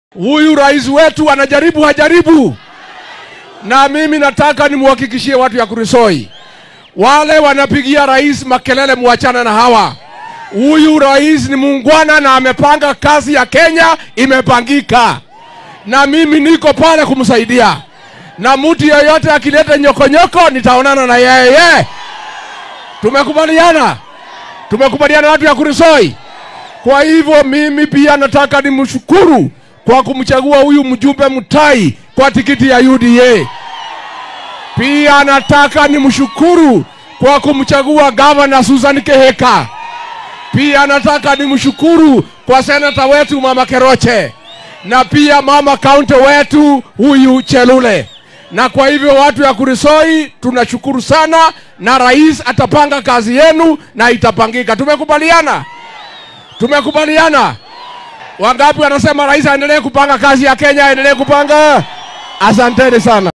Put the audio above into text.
Huyu rais wetu anajaribu hajaribu, na mimi nataka nimwhakikishie watu ya Kurisoi, wale wanapigia rais makelele, muachana na hawa. Huyu rais ni muungwana na amepanga kazi ya Kenya imepangika, na mimi niko pale kumsaidia, na mtu yeyote akileta nyokonyoko nitaonana na yeye. Tumekubaliana, tumekubaliana watu ya Kurisoi. Kwa hivyo mimi pia nataka nimshukuru kwa kumchagua huyu mjumbe Mutai kwa tikiti ya UDA. Pia nataka nimshukuru kwa kumchagua gavana Susan Keheka. Pia nataka nimshukuru kwa senata wetu mama Keroche na pia mama kaunti wetu huyu Chelule. Na kwa hivyo watu ya Kurisoi tunashukuru sana, na rais atapanga kazi yenu na itapangika. Tumekubaliana, tumekubaliana. Wangapi wanasema rais aendelee kupanga kazi ya Kenya, aendelee kupanga? Asanteni sana.